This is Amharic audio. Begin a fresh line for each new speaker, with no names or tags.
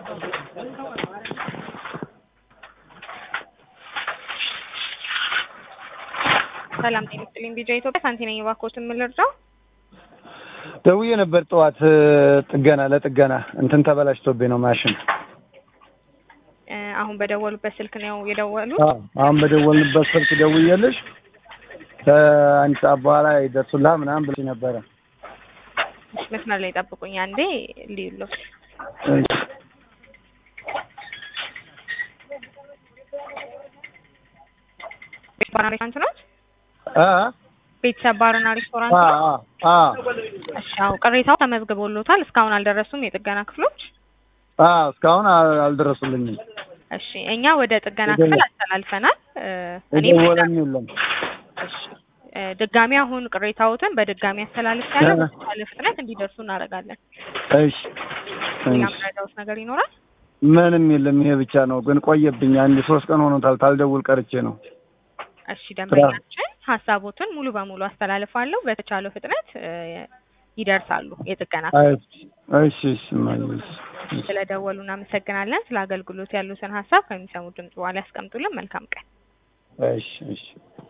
ሰላም ጤና ይስጥልኝ። ቢጃ ኢትዮጵያ ሳንቲ ነኝ። እባክዎትን ምን ልርዳው?
ደውዬ ነበር ጠዋት ጥገና ለጥገና እንትን ተበላሽቶብኝ ነው ማሽን።
እ አሁን በደወሉበት ስልክ ነው የደወሉት?
አዎ አሁን በደወልንበት ስልክ ደውዬልሽ ከአንድ ሰዓት በኋላ ይደርሱልሃል ምናምን ብለሽ ነበረ።
መስመር ላይ ጠብቁኝ አንዴ ልዩሎት።
እሺ።
ቤት ባርና ሬስቶራንት ነው?
አ
ቤተሰብ ባርና ሬስቶራንት
አ
ነው?
አ አ
እሺ አዎ፣ ቅሬታው ተመዝግቦሎታል። እስካሁን አልደረሱም የጥገና ክፍሎች?
አ እስካሁን አል- አልደረሱልኝም።
እሺ እኛ ወደ ጥገና ክፍል አስተላልፈናል። እ እኔም
የደወለም የለም።
እሺ እ ድጋሚ አሁን ቅሬታዎትን በድጋሚ አስተላልፍ ያለ በተቻለ ፍጥነት እንዲደርሱ እናደርጋለን።
እሺ
ሌላ
እሺ።
ምረዳውት ነገር ይኖራል?
ምንም የለም። ይሄ ብቻ ነው። ግን ቆየብኝ። አንድ ሶስት ቀን ሆኖታል። ታልደውል ቀርቼ ነው።
እሺ ደንበኛችን ሀሳቦትን ሙሉ በሙሉ አስተላልፋለሁ። በተቻለው ፍጥነት እ ይደርሳሉ የጥገና
እሺ እሺ እሺ እማዬ፣ እሺ፣ እሺ።
ስለደወሉ እናመሰግናለን። ስለ አገልግሎት ያሉትን ሀሳብ ከሚሰሙት ድምጽ በኋላ ያስቀምጡልን። መልካም ቀን።
እሺ እሺ